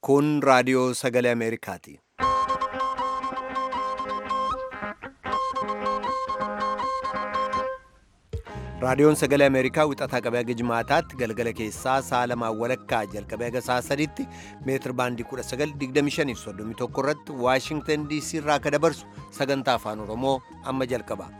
Kun raadiyoo sagalee Ameerikaati. Raadiyoon sagalee Ameerikaa wixataa qabee haga jimaataatti galgala keessaa sa'a lamaan walakkaa jalqabee haga sa'a sadiitti meetir baandii 1925 irratti Waashingtan DC irraa akka dabarsu sagantaa afaan Oromoo amma jalqaba.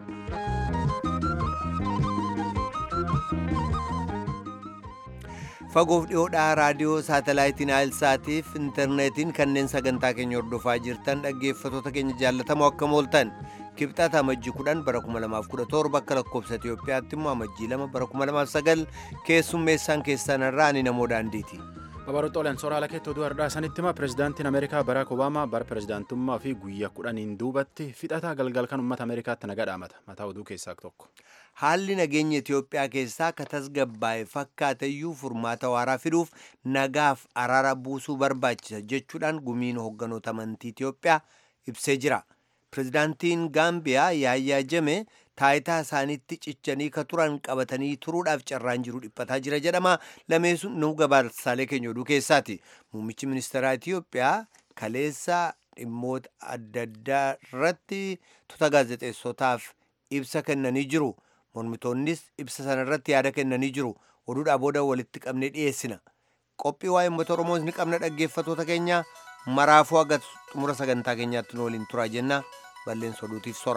Fagoof dhiyoodhaa raadiyoo saatalaayitiin Aayilsaatiif intarneetiin kanneen sagantaa keenya hordofaa jirtan dhaggeeffatoota keenya jaallatamoo akkam ooltan. kibxata amajjii 10 bara 2017 akka lakkoofsa Itiyoophiyaatti immoo amajjii 2 bara 2009 keessummeessaan keessan irraa ani namoo daandiiti. Babarootooleen sooraalee keetti oduu har'aa sanitti hima pirezidaantiin Ameerikaa Baraak Obaamaa bara pirezidaantummaa fi guyyaa kudhaniin duubatti fixataa galgal kan uummata Ameerikaatti nagaa dhaamata. Mataa oduu keessaa tokko. Haalli nageenya Itiyoophiyaa keessaa akka tasgabbaa'e fakkaateyyuu furmaata waaraa fiduuf nagaaf araara buusuu barbaachisa jechuudhaan gumiin hoogganoota amantii Itiyoophiyaa ibsee jira. Pirezidaantiin Gaambiyaa Yaayyaa Jame taayitaa isaaniitti cichanii ka turan qabatanii turuudhaaf carraan jiru dhiphataa jira jedhama. Lameessuun nu gabaasaalee keenya oduu keessaati. Muummichi ministeeraa Itiyoophiyaa kaleessa dhimmoota adda addaa irratti tuuta gaazexeessotaaf ibsa kennanii jiru. Mormitoonnis ibsa sana irratti yaada kennanii jiru. Oduudhaa booda walitti qabnee dhiyeessina. Qophii waa'ee uummata Oromoos ni qabna dhaggeeffatoota keenya maraafuu haga xumura sagantaa keenyaatti nu waliin turaa jenna. balleessa oduutiif sora.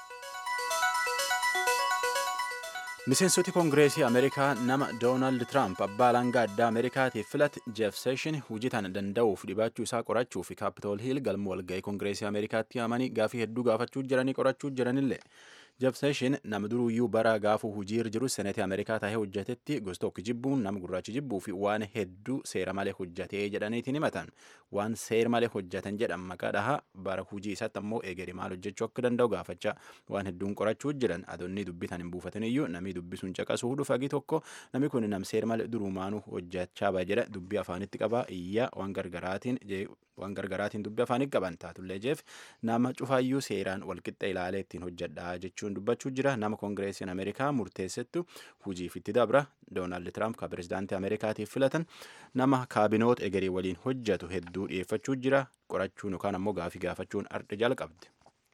Miseensoti Koongireesii Ameerikaa nama Doonaald Tiraamp abbaa alangaa addaa Ameerikaatiif filate Jeef Seeshin hojii tana danda'uuf dhibaachuu isaa qorachuu fi Kaapitool Hiil galma walga'ii Koongireesii Ameerikaatti yaamanii gaafii hedduu gaafachuu jiranii qorachuu jiranillee. Jeef Seeshin nama duruyyuu bara gaafuu hujii jiru seneetii Ameerikaa taa'ee hojjetetti gosa tokko jibbuun nama gurraachi jibbuu fi waan hedduu seera malee hojjetee jedhaniitiin himatan. Waan seera malee hojjetan jedhan maqaa dhahaa bara hujii isaatti ammoo eegeri maal hojjechuu akka danda'u gaafachaa waan hedduun qorachuu jiran adoonni dubbitan hin buufatin iyyuu namni dubbisuun caqasuu dhufagi tokko namni kun nam seera malee durumaanuu hojjechaa ba'a jedha dubbii afaanitti qabaa iyyaa waan gargaraatiin waan gargaraatiin dubbii afaanii qaban taatullee jeef nama cufaayyuu seeraan walqixxa ilaalee ittiin hojjedhaa jechuun dubbachuu jira nama koongireesiin ameerikaa murteessettu hujiif itti dabra doonaald tiraamp ka pirezidaantii ameerikaatiif filatan nama kaabinoota egerii waliin hojjetu hedduu dhiyeeffachuu jira qorachuun yookaan ammoo gaafii gaafachuun arda jalqabdi.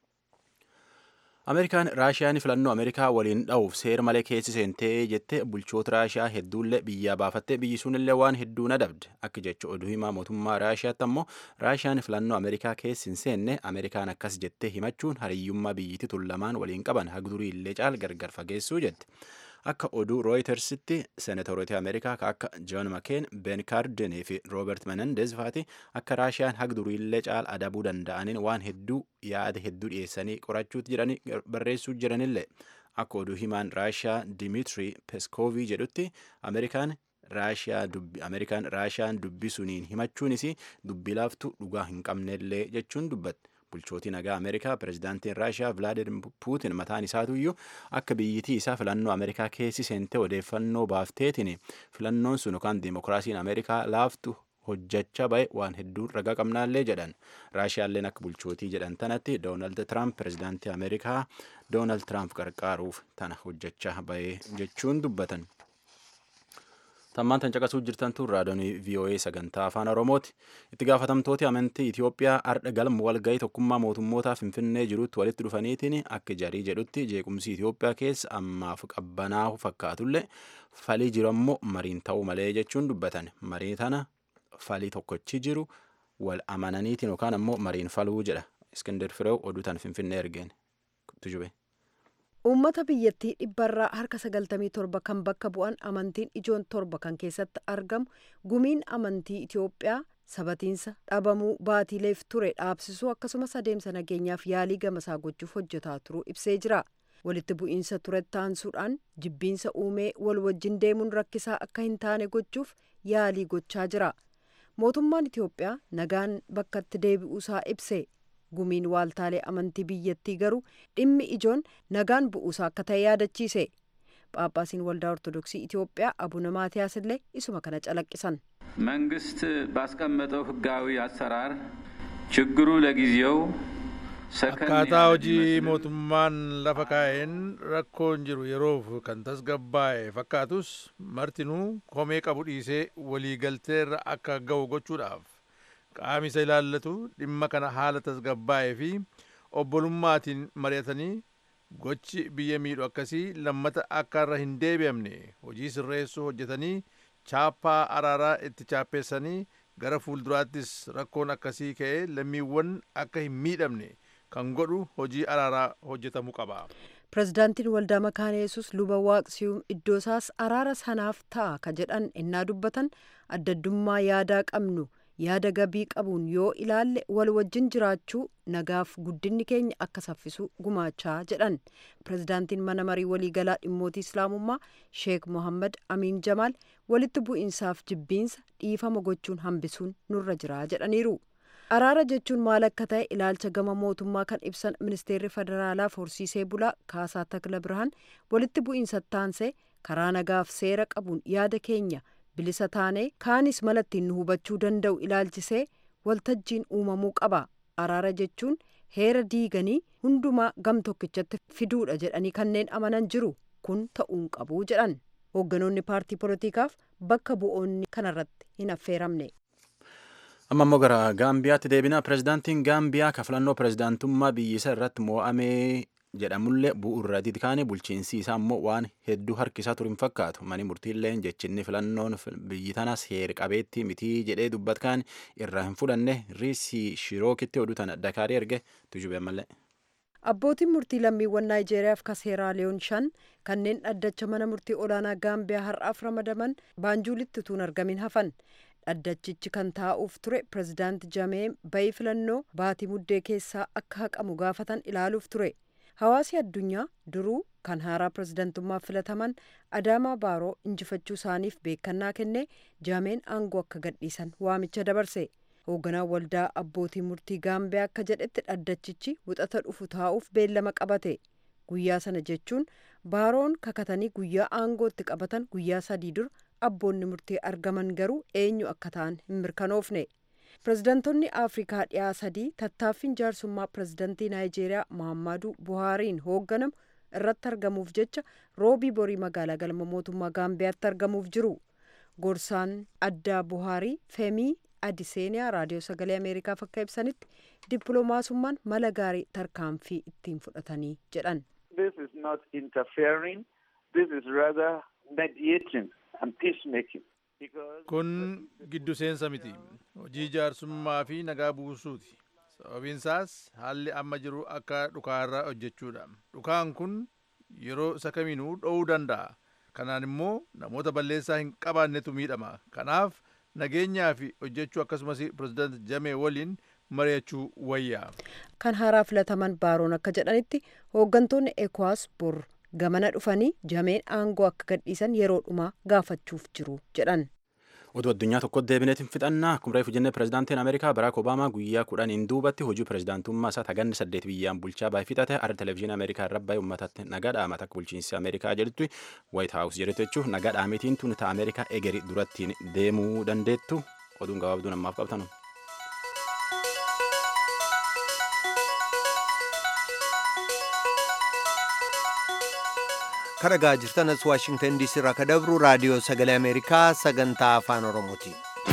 Ameerikaan Raashiyaan filannoo Ameerikaa waliin dha'uuf seera malee keessi seentee jettee bulchoota Raashiyaa hedduullee biyyaa baafattee biyyi sunillee waan hedduu nadabde akka jecha oduu himaa mootummaa Raashiyaatti ammoo Raashiyaan filannoo Ameerikaa keessi hin seenne Ameerikaan akkas jettee himachuun hariyyummaa biyyittii tun lamaan waliin qaban hagdurii illee caal gargar fageessuu jette. Akka oduu Rooyitersitti seenatoroota Ameerikaa akka Joon Makeen, Ben Kaardenii fi Roobert Menendez faati akka Raashiyaan hagduriillee caal adabuu danda'aniin waan hedduu yaada hedduu dhiyeessanii qorachuutti jiranii barreessuu jiranillee akka oduu himaan Raashiyaa Dimitri Peskoovii jedhutti Ameerikaan Ameerikaan Raashiyaan dubbisuniin himachuunis dubbii laaftu dhugaa hin qabnellee jechuun dubbatte. bulchootii nagaa ameerikaa pirezidaantiin raashiyaa vilaadimir puutin mataan isaatuyyuu akka biyyittii isaa filannoo ameerikaa keessi seentee odeeffannoo baafteetiin filannoon sun yookaan diimokiraasiin ameerikaa laaftu hojjechaa ba'e waan hedduun ragaa qabnaallee jedhan raashiyaalleen akka bulchootii jedhan tanatti doonaald tiraamp pirezidaantii ameerikaa doonaald tiraamp qarqaaruuf tana hojjechaa ba'e jechuun dubbatan. tammaan tan caqasuu jirtantu raadiyoonii VOA sagantaa afaan Oromooti. Itti gaafatamtooti amantii Itoophiyaa ardha galma walgahii tokkummaa mootummootaa Finfinnee jirutti walitti dhufaniitiin akka jarii jedhutti jeequmsi Itoophiyaa keessa ammaaf qabbanaa'u fakkaatullee falii jiru ammoo mariin ta'uu malee jechuun dubbatan. Marii tana falii tokkochi jiru wal amananiitiin yookaan ammoo mariin faluu jedha. Iskindar Fireew oduu tan Finfinnee ergeen. Tujube. uummata biyyattii dhibbarraa harka sagaltamii torba kan bakka bu'an amantiin ijoon torba kan keessatti argamu gumiin amantii itiyoophiyaa sabatiinsa dhabamuu baatiileef ture dhaabsisuu akkasumas adeemsa nageenyaaf yaalii gamasaa gochuuf hojjetaa turuu ibsee jira walitti bu'iinsa turetti aansuudhaan jibbiinsa uumee wal wajjin deemuun rakkisaa akka hin taane gochuuf yaalii gochaa jira mootummaan itiyoophiyaa nagaan bakkatti deebi'uusaa ibse gumiin waaltaalee amantii biyyattii garuu dhimmi ijoon nagaan bu'uusaa akka ta'e yaadachiise ጳጳሲን ወልዳ ኦርቶዶክሲ ኢትዮጵያ አቡነ ማትያስ ላይ ኢሱመ ከነ ጨለቅሰን መንግስት ባስቀመጠው ህጋዊ አሰራር ችግሩ ለጊዜው akkaataa hojii mootummaan lafa kaa'een rakkoon jiru yeroof kan tasgabbaa'e fakkaatus martinuu komee qabu dhiisee waliigalteerra akka ga'u gochuudhaaf qaami isa ilaallatu dhimma kana haala tasgabbaa'ee fi obbolummaatiin mari'atanii gochi biyya miidhu akkasii lammata akka irra hin deebi'amne hojii sirreessuu hojjetanii chaappaa araaraa itti chaappeessanii gara fuulduraattis rakkoon akkasii ka'ee lammiiwwan akka hin miidhamne kan godhu hojii araaraa hojjetamuu qaba. pirezidaantiin waldaa makaana yesus luba waaqsiyuum iddoo isaas araara sanaaf ta'a ka jedhan innaa dubbatan addaddummaa yaadaa qabnu yaada gabii qabuun yoo ilaalle wal wajjin jiraachuu nagaaf guddinni keenya akka saffisu gumaachaa jedhan pirezidaantiin mana marii waliigalaa dhimmootii islaamummaa sheek mohammad amiin jamaal walitti bu'iinsaaf jibbiinsa dhiifama gochuun hambisuun nurra jira jedhaniiru. araara jechuun maal akka ta'e ilaalcha gama mootummaa kan ibsan ministeerri federaalaa horsiisee bulaa kaasaa takla birhaan walitti bu'iinsa taansee karaa nagaaf seera qabuun yaada keenya bilisa taanee kaanis mala ittiin nu hubachuu danda'u ilaalchisee waltajjiin uumamuu qaba araara jechuun heera diiganii hundumaa gam tokkichatti fiduudha jedhanii kanneen amanan jiru kun ta'uun qabu jedhan hoogganoonni paartii poolitikaaf bakka bu'oonni kanarratti hin affeeramne. amma immoo gara gaambiyaatti deebina pirezidaantiin gaambiyaa ka filannoo pirezidaantummaa biyyisa irratti mo'amee jedhamullee bu'uurratti kaane bulchiinsi isaa immoo waan hedduu harkisaa ture hin fakkaatu mani murtiilleen jechinni filannoon biyyi tanas heer qabeetti mitii jedhee dubbatkaan irraa hin fudhanne riisii shirookitti oduu tana dakaarii erge tujube mallee. abbootiin murtii lammiiwwan naayijeeriyaaf ka seeraaliyoon shan kanneen dhaddacha mana murtii olaanaa gaambiyaa har'aaf ramadaman baanjuulitti utuu hin argamin hafan dhaddachichi kan taa'uuf ture pirezidaanti jamee bayii filannoo baatii muddee keessaa akka haqamu gaafatan ilaaluuf ture hawaasi addunyaa duruu kan haaraa pirezidaantummaaf filataman adaamaa baaroo injifachuu isaaniif beekannaa kennee jameen aangoo akka gadhiisan waamicha dabarse hoogganaan waldaa abbootii murtii gaambiyaa akka jedhetti dhaddachichi wixata dhufu taa'uuf beellama qabate guyyaa sana jechuun baaroon kakatanii guyyaa aangootti qabatan guyyaa sadii dura abboonni murtii argaman garuu eenyu akka ta'an hin mirkanoofne pirezidaantonni afrikaa dhiyaa sadii tattaaffiin jaarsummaa pirezidaantii naayijeeriyaa mahammadu buhaariin hoogganamu irratti argamuuf jecha roobii borii magaalaa galma mootummaa gaambiyaatti argamuuf jiru gorsaan addaa buhaarii feemii adiseeniyaa raadiyoo sagalee ameerikaaf akka ibsanitti dippiloomaasummaan mala gaarii tarkaanfii ittiin fudhatanii jedhan. This is not interfering. This is rather mediating and peacemaking. Kun giddu seensa miti. Hojii jaarsummaa fi nagaa buusuuti. Sababiin isaas haalli amma jiru akka dhukaarraa hojjechuudha. Dhukaan kun yeroo isa kamiinuu dho'uu danda'a. Kanaan immoo namoota balleessaa hin qabaannetu miidhama. Kanaaf nageenyaa fi hojjechuu akkasumas pirezidaanti Jamee waliin mari'achuu wayyaa. Kan haaraa filataman baaroon akka jedhanitti hooggantoonni ECOWAS bor gamana dhufanii jameen aangoo akka gadhiisan yeroo dhumaa gaafachuuf jiru jedhan. Oduu addunyaa tokkotti deebineetiin fixannaa akkuma reefu jennee pirezidaantiin Ameerikaa Baraak Obaamaa guyyaa kudhaniin duubatti hojii pirezidaantummaa isaa taganni saddeet biyyaan bulchaa baay'ee fixate har'a televezyiinii Ameerikaa irra baay'ee uummatatti nagaa dhaamata akka bulchiinsi Ameerikaa jedhutti Waayit Haawus jedhetu jechuun nagaa dhaametiin tun ta'a Ameerikaa egerii durattiin deemuu dandeettu oduun gabaabduu namaaf qabtanu. kadhagaa jirtanas waashingtan diisii irraa ka dabru raadiyoo sagalee ameerikaa sagantaa afaan oromooti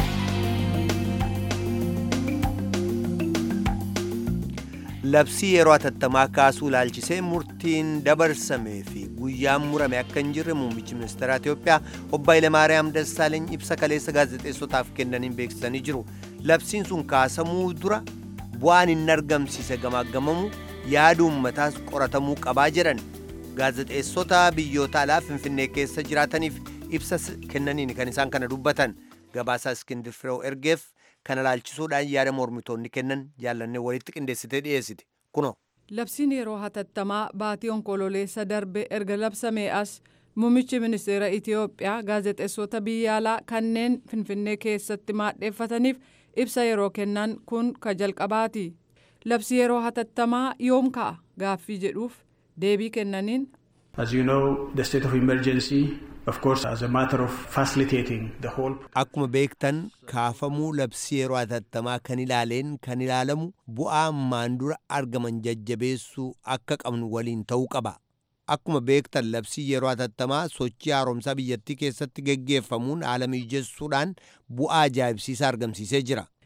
labsii yeroo atattamaa kaasuu ilaalchisee murtiin dabarsamee fi guyyaan murame akka hin jirre muummichi ministeera Itoophiyaa obbo Hayilemaariyaam Dassaaleeny ibsa kaleessa gaazexeessotaaf kennaniin beeksisanii jiru labsiin sun kaasamuu dura bu'aan hin argamsiise gamaagamamu yaada uummataas qoratamuu qabaa jedhan gaazexeessota biyyoota alaa finfinnee keessa jiraataniif ibsa kennaniin kan isaan kana dubbatan gabaasaa iskindir fireew ergeef kana ilaalchisuudhaan yaada mormitoonni kennan jaallannee walitti qindeessitee dhiyeessite kuno. Labsiin yeroo hatattamaa baatii onkololeessa darbe erga labsamee as muummichi ministeera Itiyoophiyaa gaazexeessota biyya alaa kanneen finfinnee keessatti maadheeffataniif ibsa yeroo kennan kun ka jalqabaati. Labsi yeroo hatattamaa yoom ka'a gaaffii jedhuuf deebii kennaniin. As you know, the state of emergency, of course, as a matter of facilitating the whole. Akkuma beektan kaafamuu labsii yeroo hatattamaa kan ilaaleen kan ilaalamu bu'aa ammaan dura argaman jajjabeessuu akka qabnu waliin ta'uu qaba. Akkuma beektan labsii yeroo hatattamaa sochii haaromsaa biyyattii keessatti geggeeffamuun haala mijessuudhaan bu'aa ajaa'ibsiisaa argamsiisee jira.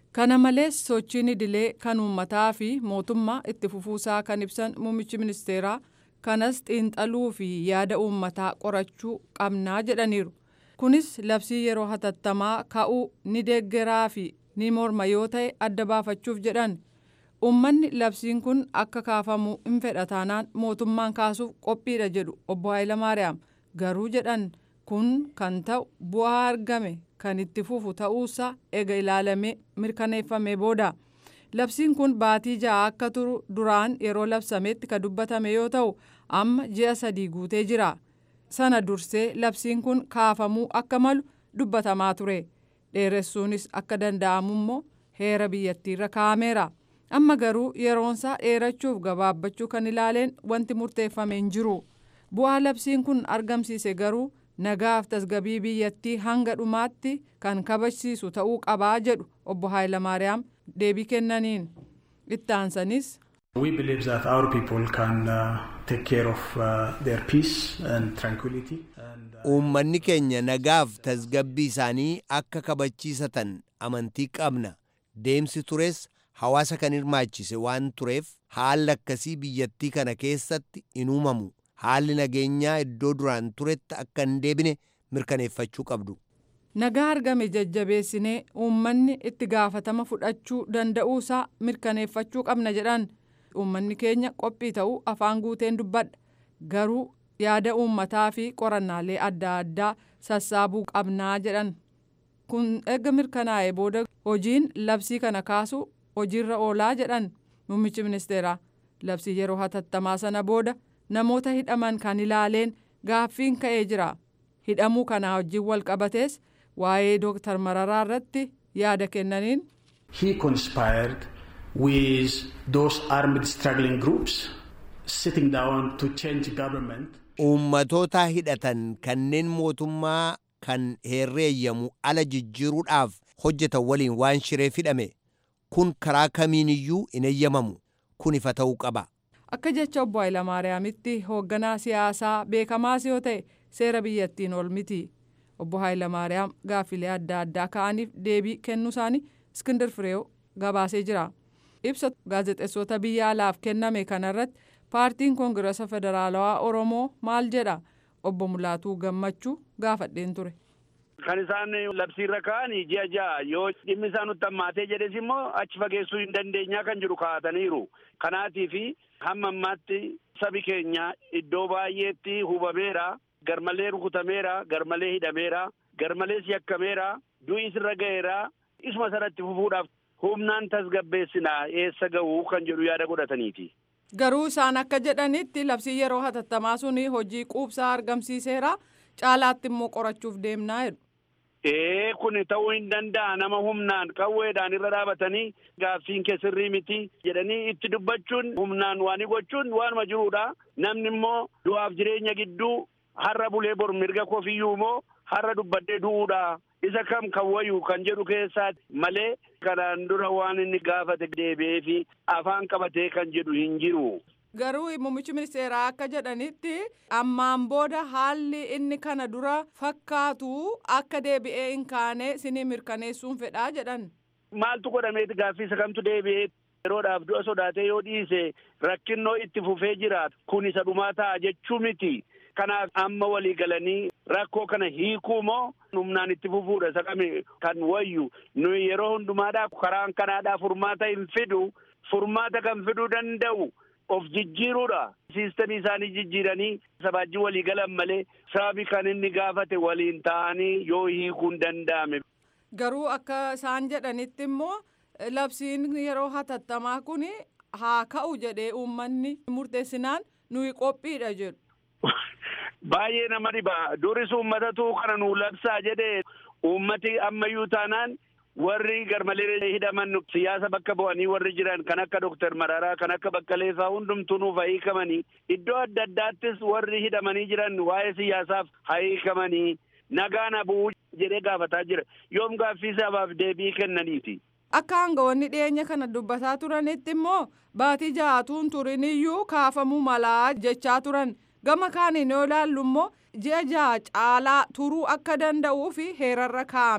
kana malees sochiin idilee kan uummataa fi mootummaa itti fufuusaa kan ibsan muummichi ministeeraa kanas xiinxaluu fi yaada uummataa qorachuu qabnaa jedhaniiru kunis labsii yeroo hatattamaa ka'uu ni deeggaraa fi ni morma yoo ta'e adda baafachuuf jedhan uummanni labsiin kun akka kaafamu hin fedha taanaan mootummaan kaasuuf qophiidha jedhu obbo Hayilamaariyaam garuu jedhan kun kan ta'u bu'aa argame kan itti fufu ta'uusaa ega ilaalamee mirkaneeffamee booda labsiin kun baatii ja'a akka turu duraan yeroo labsametti ka dubbatame yoo ta'u amma ji'a sadii guutee jira sana dursee labsiin kun kaafamuu akka malu dubbatamaa ture dheeressuunis akka danda'amu immoo heera biyyattiirra kaa'ameera amma garuu yeroonsaa dheerachuuf gabaabbachuu kan ilaaleen wanti murteeffame hin jiru bu'aa labsiin kun argamsiise garuu nagaaf tasgabii biyyattii hanga dhumaatti kan kabajsiisu ta'uu qabaa jedhu obbo Hayilamaariyaam deebii kennaniin itti aansanis. We believe that our people can uh, take care of uh, their peace and tranquility. And, uh, Uummanni keenya nagaaf tasgabbii isaanii akka kabachiisatan amantii qabna. Deemsi tures hawaasa kan hirmaachise waan tureef haalli akkasii biyyattii kana keessatti hin uumamu. Haalli nageenyaa iddoo duraan turetti akka hin deebine mirkaneeffachuu qabdu. Nagaa argame jajjabeessinee uummanni itti gaafatama fudhachuu danda'uusaa mirkaneeffachuu qabna jedhan uummanni keenya qophii ta'uu afaan guuteen dubbadha garuu yaada uummataa fi qorannaalee adda addaa sassaabuu qabnaa jedhan kun erga mirkanaa'e booda hojiin labsii kana kaasu hojiirra oolaa jedhan muummichi ministeeraa labsii yeroo hatattamaa sana booda namoota hidhaman kan ilaaleen gaaffiin ka'ee jira hidhamuu kanaa wajjin wal qabatees waa'ee dooktar mararaa irratti yaada kennaniin. he conspired with those armed struggling groups sitting down to change government. Uummatoota hidhatan kanneen mootummaa kan herreeyyamu ala jijjiiruudhaaf hojjetan waliin waan shireef hidhame kun karaa kamiiniyyuu hin eeyyamamu kun ifa ta'uu qaba. Akka jecha obbo Hayilamaariyaamitti hoogganaa siyaasaa beekamaas yoo ta'e seera biyyattiin ol miti. Obbo Hayilamaariyaam gaaffilee adda addaa ka'aniif deebii kennuu isaanii Iskindir Fireew gabaasee jira. Ibsa gaazexeessota biyya alaaf kenname kanarratti paartiin koongirasa federaalawaa Oromoo maal jedha? Obbo Mulaatuu Gammachuu gaafadheen ture. Kan isaan labsiirra ka'an ji'a ja'a yoo dhimmi isaa nutti hammaatee jedhes immoo achi fageessuu hin dandeenyaa kan jedhu kaa'ataniiru. Kanaatiif hamma ammaatti sabi keenya iddoo baay'eetti hubameera. Garmalee rukutameera, garmalee hidhameera, garmalee yakkameera, du'is irra ga'eera. Isuma sanatti fufuudhaaf humnaan tasgabbeessinaa eessa ga'uu kan jedhu yaada godhataniiti. Garuu isaan akka jedhanitti labsii yeroo hatattamaa suni hojii quubsaa argamsiiseera caalaatti immoo qorachuuf deemnaa jedhu. Ee kun ta'uu hin danda'a nama humnaan qawweedhaan irra dhaabatanii gaaffiin kee sirrii miti jedhanii itti dubbachuun humnaan waan gochuun waanuma jiruudha. Namni immoo du'aaf jireenya gidduu har'a bulee bor mirga kofiyyuu immoo har'a dubbadhee du'uudha. Isa kam kan wayu kan jedhu keessaati malee kanaan dura waan inni gaafate deebi'ee fi afaan qabatee kan jedhu hin jiru. Garuu muummichi ministeeraa akka jedhanitti ammaan booda haalli inni kana dura fakkaatu akka deebi'ee hin kaane sinii mirkaneessuun fedhaa jedhan. Maaltu godhameeti gaaffii isa kamtu deebi'ee yeroodhaaf du'a sodaatee yoo dhiise rakkinnoo itti fufee jiraatu kun isa dhumaa ta'a jechuu miti. Kanaaf amma walii galanii rakkoo kana hiikuu moo humnaan itti fufuudha isa kami kan wayyu nuyi yeroo hundumaadhaa karaan kanaadhaa furmaata hin fidu furmaata kan fiduu danda'u of jijjiiruudha. Siistamii isaanii jijjiiranii sabaajii walii galan malee sababi kan inni gaafate waliin ta'anii yoo hiikuu hin danda'ame. Garuu akka isaan jedhanitti immoo labsiin yeroo hatattamaa kun haa ka'u jedhee uummanni murteessinaan nuyi qophiidha jedhu. Baay'ee nama dhiba. Duris uummatatu kana nuu labsaa jedhee uummati ammayyuu taanaan warri garmalee hidhaman siyaasa bakka bu'anii warri jiran kan akka Dooktar Mararaa kan akka Baqqalee fa'aa hundumtuu nuuf hiikamanii iddoo adda addaattis warri hidhamanii jiran waa'ee siyaasaaf hiikamanii nagaan bu'uu jedhee gaafataa jira. Yoom gaaffii sabaaf deebii kennaniiti. Akka aangawoonni dhiyeenya kana dubbataa turanitti immoo baatii ja'atuun turiniyyuu kaafamuu malaa jechaa turan. gama kaaniin yoo ilaallu immoo ji'a ja'a caalaa turuu akka danda'uu fi heerarra kaa'ameera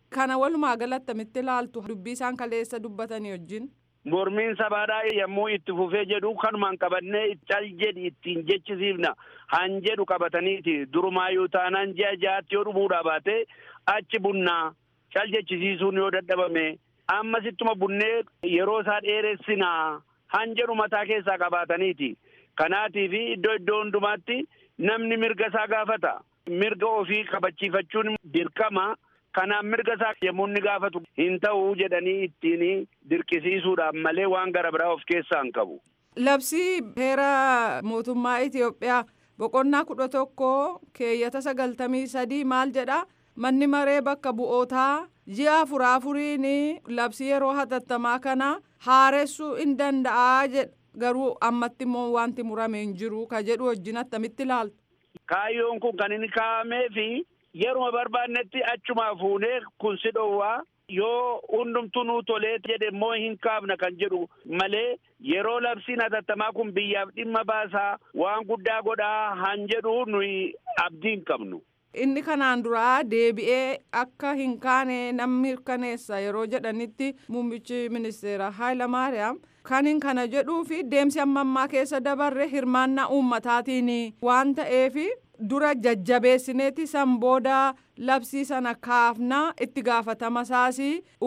Kana walumaa galatti attamitti ilaaltu dubbii isaan kaleessa dubbatanii wajjin. Mormiin sabaadhaa yommuu itti fufee jedhu kanumaan qabannee cal jedhi ittiin jechisiifna han jedhu qabataniiti durumaayyuu taanaan ji'a ja'aatti yoo dhumuudhaa baate achi bunnaa cal jechisiisuun yoo dadhabame ammasittuma bunnee yeroo isaa dheeressinaa han jedhu mataa keessaa qabaataniiti. Kanaatii fi iddoo iddoo hundumaatti namni mirga isaa gaafata. Mirga ofii kabachiifachuun dirqama. Kanaaf mirga isaa yommuu inni gaafatu hin ta'uu jedhanii ittiin dirqisiisuudhaaf malee waan gara biraa of keessaa hin qabu. Labsii heera mootummaa Itoophiyaa boqonnaa kudha tokko keeyyata sagaltamii sadii maal jedha manni maree bakka bu'ootaa ji'a afuraa afuriin labsii yeroo hatattamaa kana haaressuu hin danda'a jedha garuu ammatti immoo wanti murame hin jiru ka jedhu wajjin attamitti ilaaltu. Kaayyoon kun kan inni kaa'amee fi yeruma barbaannetti achumaa fuunee kun si dhowwaa yoo hundumtuu nuu tolee jedhe immoo hin kaafna kan jedhu malee yeroo labsiin hatattamaa kun biyyaaf dhimma baasaa waan guddaa godhaa han jedhu nuyi abdii hin qabnu. Inni kanaan duraa deebi'ee akka hin kaane namni mirkaneessa yeroo jedhanitti muummichi ministeera Hayilamaariyaam kan hin kana jedhuu fi deemsi amma ammaa keessa dabarre hirmaannaa uummataatiin waan ta'eef dura jajjabeessineeti san booda labsii sana kaafnaa itti gaafatama isaas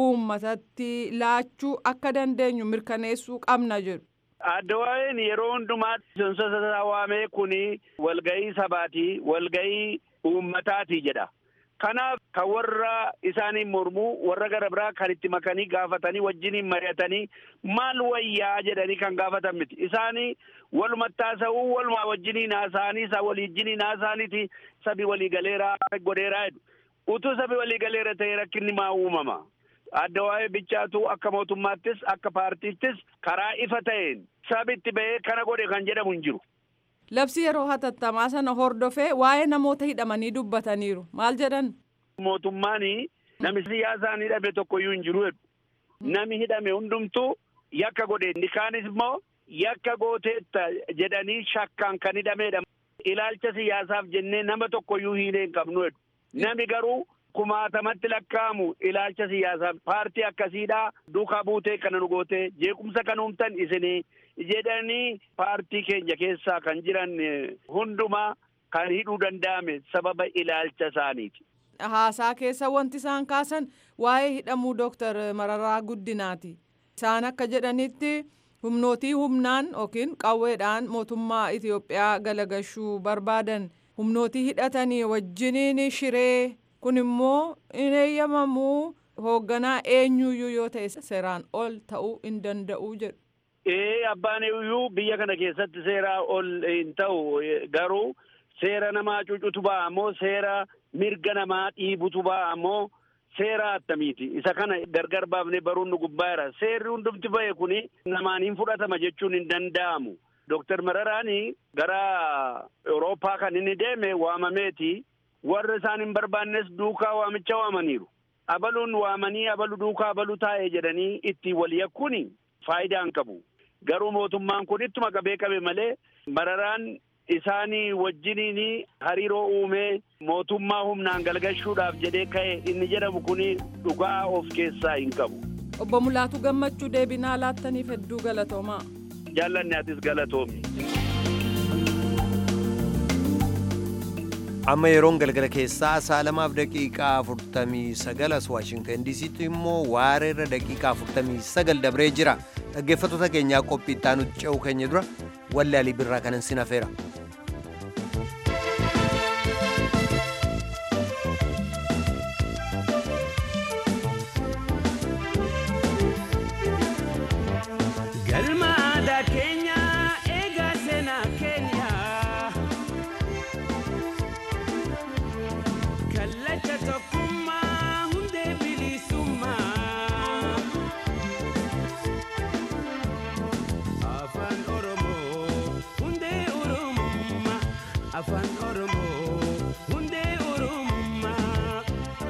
uummatatti laachuu akka dandeenyu mirkaneessuu qabna jedhu. Addawaayeen yeroo hundumaa seensa waamee kun walgahii sabaati walgahii uummataati jedha. Kanaaf kan warra isaaniin mormuu warra gara biraa kan itti makanii gaafatanii wajjiniin mari'atanii maal wayyaa jedhanii kan gaafatan miti. Isaanii walumatti haasa'uu walumaa wajjiniin haasa'anii isa waliijjiniin haasa'aniiti sabi waliigaleeraa godheeraa jedhu. Utuu sabi waliigaleera ta'e rakkinni maa uumama. Adda waa'ee bichaatu akka mootummaattis akka paartiittis karaa ifa ta'een sabi itti ba'ee kana godhe kan jedhamu hin jiru. Labsi yeroo hatattamaa sana hordofee waa'ee namoota hidhamanii dubbataniiru. Maal jedhan? Mootummaan namni siyaasaan hidhame tokkoyyuu hin jiru jedhu. Nami hidhame hundumtuu yakka godhe. Inni kaanis immoo yakka gooteetta jedhanii shakkaan kan hidhamedha. Ilaalcha siyaasaaf jennee nama tokkoyyuu hiilee hin qabnu jedhu. Nami garuu kumaatamatti lakkaa'amu ilaalcha siyaasaaf paartii akkasiidhaa duukaa buutee kana nu gootee jeequmsa kan uumtan isinii jedhanii paartii keenya keessaa kan jiran hundumaa kan hidhuu danda'ame sababa ilaalcha isaaniiti. Haasaa keessa wanti isaan kaasan waa'ee hidhamuu Dooktar Mararaa Guddinaati. Isaan akka jedhanitti humnootii humnaan yookiin qawweedhaan mootummaa Itoophiyaa galagashuu barbaadan humnootii hidhatanii wajjiniin shiree kun immoo hin eeyyamamuu hoogganaa eenyuyyuu yoo ta'e seeraan ol ta'uu hin danda'u jedhu. Ee abbaan iyyuu biyya kana keessatti seeraa ol hin ta'u garuu seera namaa cucutu ba'a moo seera mirga namaa dhiibutu ba'a moo seera attamiiti isa kana gargar baafnee baruun nu gubbaara seerri hundumti ba'e kuni namaan hin fudhatama jechuun hin danda'amu. Dooktar Mararaani gara Awurooppaa kan inni deeme waamameeti warra isaan hin barbaannes duukaa waamicha waamaniiru. Abaluun waamanii abalu duukaa abalu taa'e jedhanii itti wal yakkuuni faayidaa hin qabu. Garuu mootummaan kun ittuma qabee qabe malee mararaan isaanii wajjiniin hariiroo uumee mootummaa humnaan galgalchuudhaaf jedhee ka'e inni jedhamu kun dhugaa of keessaa hin qabu. Obbo Mulaatu Gammachuu deebinaa laattaniif hedduu galatoomaa. Jaallanni atis galatoomi. amma yeroon galgala keessaa sa'a lamaaf daqiiqaa afurtamii sagal as waashingtan diisiitti immoo waareerra daqiiqaa afurtamii sagal dabree jira dhaggeeffattoota keenyaa qophii itti aanutti ce'uu keenya dura wallee alii birraa kanan sin hafeera. afaan oromoo hundee oromummaa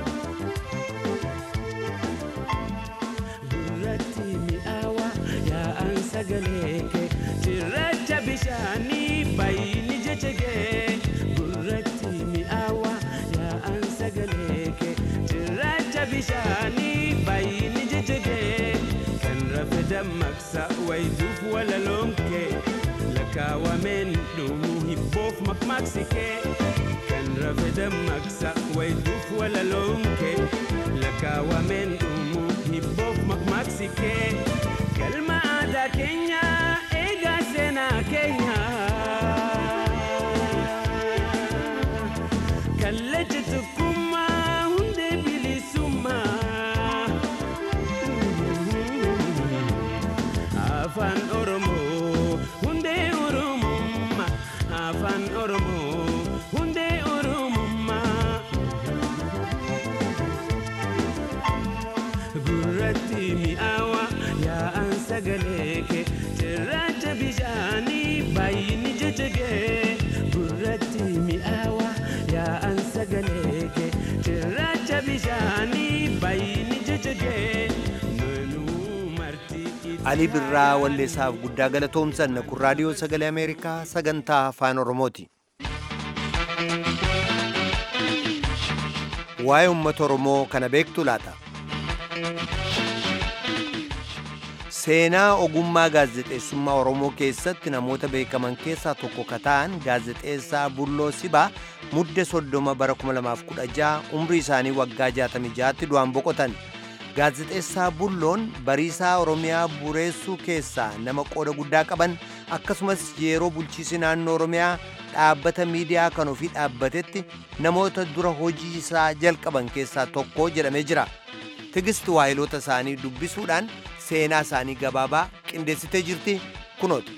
gurratti mi'aawa yaa'an sagalee kee cirracha bishaanii baay'ini jecha kee gurratti mi'aawa yaa'an sagalee kee cirracha bishaanii. bishaanii baay'inni jijjigee kan rafe dammaqsa wayituuf walaloomkee lakkaawameen dhumuu hibboof makmaaksikee kan rafe dammaqsa wayituuf walaloomkee lakkaawameen dhumuu hibboof makmaaksikee galma aadaa keenya eegaa seenaa keenya kallacha tokkummaa hundee bilisummaa afaan oromoo hundee oromummaa afaan oromoo hundee oromummaa gurratti mi'aawa yaa'an sagalee kee cirracha bishaanii baay'inni jajjagee gurratti mi'aawa yaa'an sagalee kee cirracha bishaanii baay'inni jajjagee nunuu marti alii birraa walleessaaf guddaa galatoomsanna kun raadiyoo sagalee ameerikaa sagantaa afaan oromooti waa'ee uummata oromoo kana beektu laata seenaa ogummaa gaazexeessummaa oromoo keessatti namoota beekaman keessaa tokko ka ta'an gaazexeessaa bulloo sibaa mudde soddoma bara 2016 umrii isaanii waggaa 66tti du'an boqotan gaazexeessaa bulloon bariisaa oromiyaa bureessuu keessaa nama qooda guddaa qaban akkasumas yeroo bulchiisi naannoo oromiyaa dhaabbata miidiyaa kan ofii dhaabbatetti namoota dura hojii isaa jalqaban keessaa tokko jedhamee jira tigist waayiloota isaanii dubbisuudhaan seenaa isaanii gabaabaa qindeessitee jirti kunooti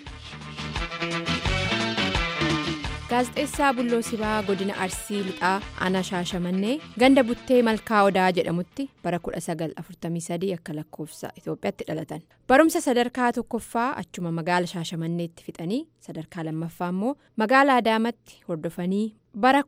gaazexeessaa bulloo sibaa godina arsii lixaa aanaa shaashamannee ganda buttee malkaa odaa jedhamutti bara 1943 akka lakkoofsa itoophiyaatti dhalatan barumsa sadarkaa tokkoffaa achuma magaala shaashamanneetti fixanii sadarkaa lammaffaa immoo magaala adaamatti hordofanii bara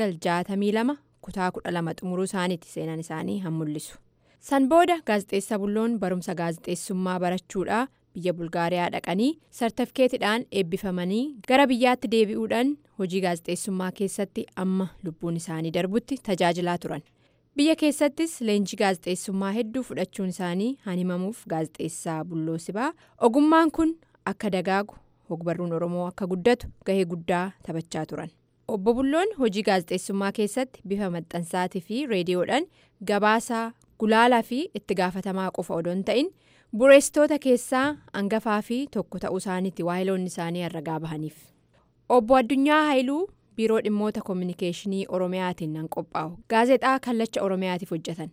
1962 kutaa 12 xumuruu isaaniiti seenaan isaanii han mul'isu san booda gaazexeessaa bulloon barumsa gaazexeessummaa barachuudhaa biyya bulgaariyaa dhaqanii sartifikeetidhaan eebbifamanii gara biyyaatti deebi'uudhaan hojii gaazexeessummaa keessatti amma lubbuun isaanii darbutti tajaajilaa turan biyya keessattis leenjii gaazexeessummaa hedduu fudhachuun isaanii han himamuuf gaazexeessaa bulloo sibaa ogummaan kun akka dagaagu hogbarruun oromoo akka guddatu gahee guddaa taphachaa turan obbo bulloon hojii gaazexeessummaa keessatti bifa maxxansaatii fi reediyoodhaan gabaasaa gulaalaa fi itti gaafatamaa qofa odoo hin ta'in bureessitoota keessaa hangafaa fi tokko ta'uu isaaniitti waayiloonni isaanii herragaa bahaniif obbo addunyaa haayiluu biiroo dhimmoota koominikeeshinii oromiyaatiin nan qophaa'u gaazexaa kallacha oromiyaatiif hojjetan.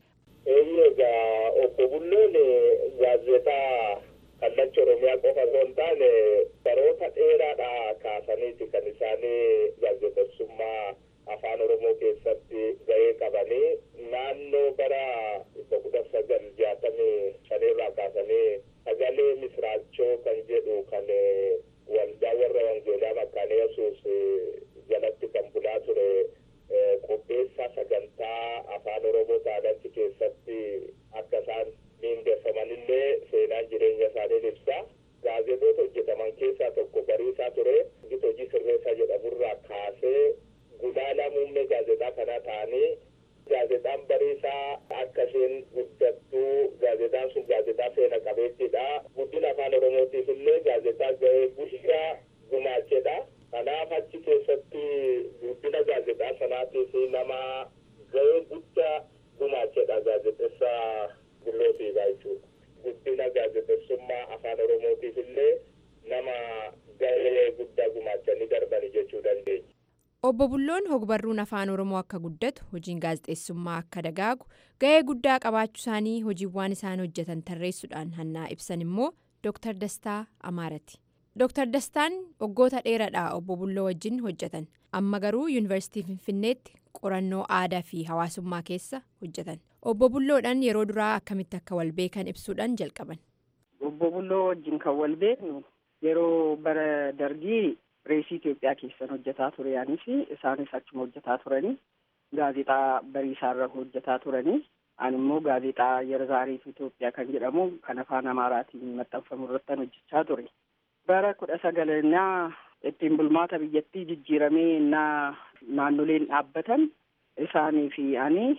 egaa obbo bulloon gaazexaa kallacha oromiyaa qofa osoo hin taane baroota dheeraadhaa kaasaniiti kan isaanii gaazexeessummaa afaan oromoo keessatti gahee qabanii naannoo bara dhibba kudha sagal jaatamii shanirraa kaasanii sagalee misraachoo kan jedhu kan waldaa warra wangeelaa makkaana yesuus jalatti kan bulaa ture qopheessaa sagantaa afaan oromoo taanatti keessatti akka isaan miindeeffamanillee seenaan jireenya isaanii ibsa gaazexoota hojjetaman keessaa tokko bariisaa ture gita hojii sirreessaa jedhamurraa kaasee gulaalaa muummee gaazexaa kanaa ta'anii gaazexaan bariisaa akka isheen guddattuu gaazexaan sun gaazexaa seena qabeettiidha guddina afaan oromootiif illee gaazexaa gahee guddaa gumaachedha kanaaf achi keessatti guddina gaazexaa sanaatiif nama gahee guddaa gumaachedha gaazexeessaa bullootiidha jechuudha guddina gaazexeessummaa afaan oromootiif illee nama gahee guddaa gumaachanii darbani jechuu dandeenya. obbo bulloon hogbarruun afaan oromoo akka guddatu hojiin gaazexeessummaa akka dagaagu gahee guddaa qabaachuu isaanii hojiiwwan isaan hojjetan tarreessuudhaan hannaa ibsan immoo dr dastaa amaarati dr dastaan waggoota dheeraadhaa obbo bulloo wajjin hojjetan amma garuu yuunivarsiitii finfinneetti qorannoo aadaa fi hawaasummaa keessa hojjetan obbo bulloodhaan yeroo duraa akkamitti akka wal beekan ibsuudhaan jalqaban. obbo bulloo wajjin kan wal beeknu yeroo bara dargii pireesii Itoophiyaa keessan hojjetaa ture yaanis isaanis achuma hojjetaa turanii gaazexaa bariisaarra hojjetaa turanii ani immoo gaazexaa yerzaariif Itoophiyaa kan jedhamu kan afaan Amaaraatiin maxxanfamu irratti hojjechaa ture. Bara kudha sagalannaa ittiin bulmaata biyyattii jijjiiramee innaa naannoleen dhaabbatan isaanii fi ani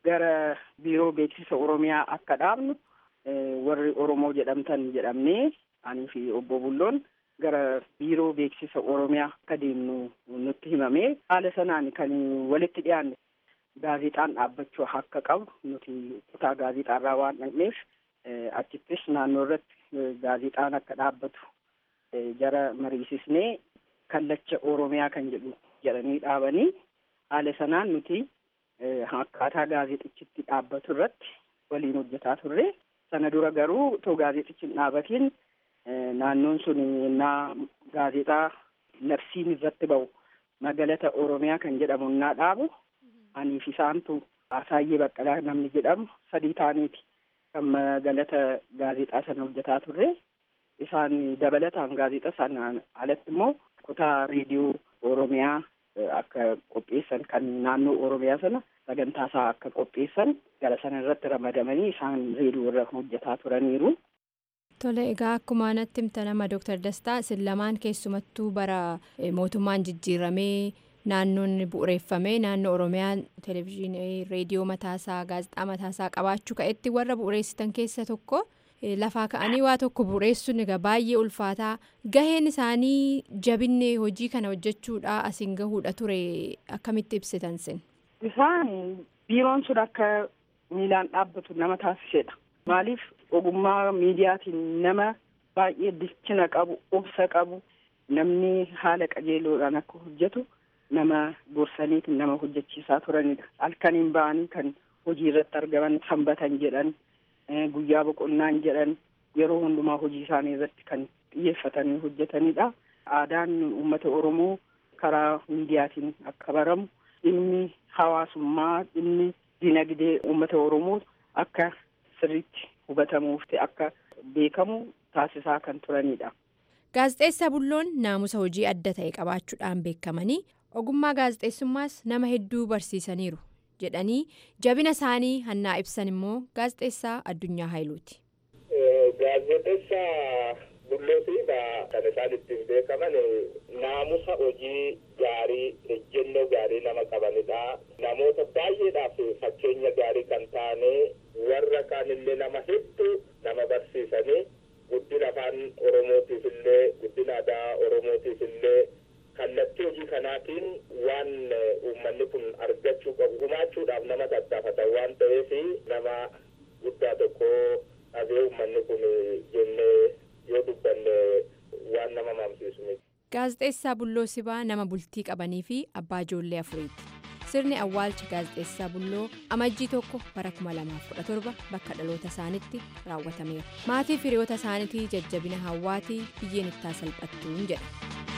gara biiroo beeksisa oromiyaa akka dhaabnu warri oromoo jedhamtan jedhamnee anii fi obbo Bulloon gara biiroo beeksisa oromiyaa akka deemnu nutti himamee haala sanaan kan walitti dhiyaanne gaazexaan dhaabbachuu akka qabu nuti kutaa gaazexaarraa waan dhaqneef achittis naannoo irratti gaazexaan akka dhaabbatu jara mariisisnee kallacha oromiyaa kan jedhu jedhanii dhaabanii haala sanaan nuti akkaataa gaazexichitti dhaabbatu irratti waliin hojjetaa turre sana dura garuu otoo gaazexichi hin dhaabatiin naannoon sun innaa gaazexaa labsiin irratti ba'u magalata oromiyaa kan jedhamu innaa dhaabu aniif isaantu Asaayyee Baqqalaa namni jedhamu sadii taaniiti kan magalata gaazexaa sana hojjetaa turre isaan dabalataan gaazexaa sanaan alatti immoo kutaa reediyoo oromiyaa akka qopheessan kan naannoo oromiyaa sana sagantaa isaa akka qopheessan gara sana irratti ramadamanii isaan reediyoo irra hojjetaa turaniiru. Tole egaa akkuma natti himta nama Dooktar Dastaa isin lamaan keessumattuu bara mootummaan jijjiiramee naannoon bu'uureeffamee naannoo Oromiyaa televezyiinii reediyoo mataasaa gaazexaa mataasaa qabaachuu ka'etti warra bu'uureessitan keessa tokko lafaa ka'anii waa tokko bu'uureessuun egaa baay'ee ulfaataa gaheen isaanii jabinne hojii kana hojjechuudha asiin gahuudha ture akkamitti ibsitan sin. Isaan biiroon sun akka miilaan dhaabbatu nama taasisedha. Maaliif ogummaa miidiyaatiin nama baay'ee bilchina qabu obsa qabu namni haala qajeeloodhaan akka hojjetu nama gorsaniitiin nama hojjechiisaa turanidha. Halkaniin ba'anii kan hojii irratti argaman sanbatan jedhan guyyaa boqonnaan jedhan yeroo hundumaa hojii isaanii irratti kan xiyyeeffatanii hojjetanidha. Aadaan uummata Oromoo karaa miidiyaatiin akka baramu dhimmi hawaasummaa dhimmi dinagdee uummata Oromoo akka sirriitti hubatamuuf akka beekamu taasisaa kan turanidha. Gaazexeessaa Bulloon naamusa hojii adda ta'e qabaachuudhaan beekamanii ogummaa gaazexeessummaas nama hedduu barsiisaniiru jedhanii jabina isaanii hannaa ibsan immoo gaazexeessaa Addunyaa Haayiluuti. Gaazexeessaa Bulloo fi kan isaan ittiin beekaman naamusa hojii gaarii ejjennoo gaarii nama qabanidha. Namoota baay'eedhaaf fakkeenya gaarii kan taane warra kaanillee nama hedduu nama barsiisanii guddina afaan oromootiif illee guddina aadaa oromootiif illee kallattii hojii kanaatiin waan uummanni kun argachuu qabu gumaachuudhaaf nama tattaafatan waan ta'eef nama guddaa tokko dhabee uummanni kun jennee yoo dubbanne waan nama mamsiisu miti. Gaazexeessaa Bulloo Sibaa nama bultii qabanii fi abbaa ijoollee afuriiti. Sirni awwaalcha gaazexeessaa Bulloo amajjii tokko bara 2017 bakka dhaloota isaaniitti raawwatameera. Maatii firiyoota isaaniitii jajjabina hawaatii biyyeen ittaa salphattuun jedha.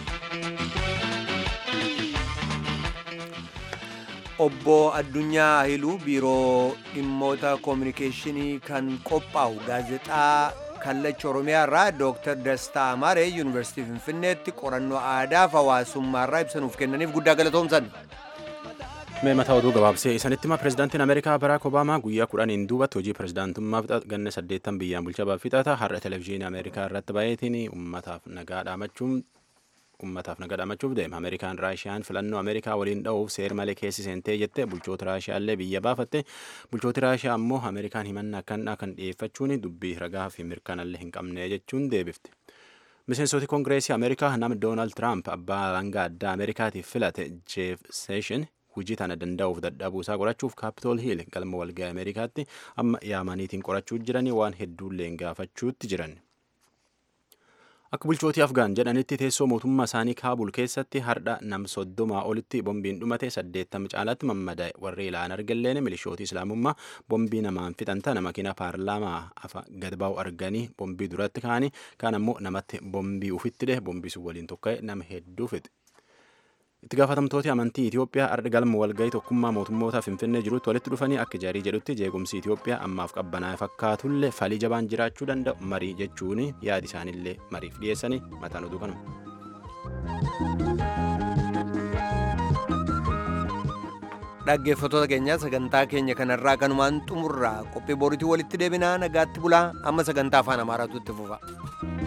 Obbo Addunyaa Ahiluu biiroo dhimmoota koominikeeshinii kan qophaa'u gaazexaa kallacha Oromiyaa irraa Dooktar Dastaa Amaaree Yuunivarsiitii Finfinneetti qorannoo aadaa fi hawaasummaa irraa ibsanuuf kennaniif guddaa galatoomsan. Mee mataa oduu gabaabsee isanitti hima pirezidaantiin Ameerikaa Baraak Obaamaa guyyaa kudhaniin duubatti hojii pirezidaantummaa ganna saddeettan biyyaan bulchaa fixata har'a televezyiinii Ameerikaa irratti baay'eetiin uummataaf nagaa dhaamachuun uummataaf nagaa dhaamachuuf deema ameerikaan raashiyaan filannoo ameerikaa waliin dha'uuf seer malee keessi seentee jette bulchoota raashiyaallee biyya baafatte bulchooti raashiyaa ammoo ameerikaan himannaa akkanaa kan dhiyeeffachuun dubbii ragaa fi mirkanallee hin qabne jechuun deebifte. miseensoti koongireesii ameerikaa nama doonaald tiraamp abbaa alangaa addaa ameerikaatiif filate jeef seeshin hojii tana danda'uuf dadhabuu isaa qorachuuf kaapitool hiil galma walga'ii ameerikaatti amma yaamaniitiin qorachuu jiranii waan hedduullee gaafachuutti jiran. Akka bulchootii Afgaan jedhanitti teessoo mootummaa isaanii Kaabul keessatti hardha nam soddomaa olitti bombiin dhumate saddeettama caalaatti mammadaa'e warri ilaan argalleen milishootii islaamummaa bombii namaan fixan tana makiina paarlaamaa afa gad baa'u arganii bombii duratti ka'anii kaan ammoo namatti bombii ufitti dhe bombii sun waliin tokka'e nama hedduu fixe. Itti gaafatamtooti amantii Itoophiyaa arda galma walgahii tokkummaa mootummoota Finfinnee jirutti walitti dhufanii akka jarii jedhutti jeequmsi Itoophiyaa ammaaf qabbanaa'e fakkaatullee falii jabaan jiraachuu danda'u marii jechuun yaadi isaanillee mariif dhiyeessanii mataan oduu kanuma. dhaggeeffattoota keenya sagantaa keenya kanarraa kanumaan xumurraa qophii boriitii walitti deebinaa nagaatti bulaa amma sagantaa afaan amaaraatu itti fufa.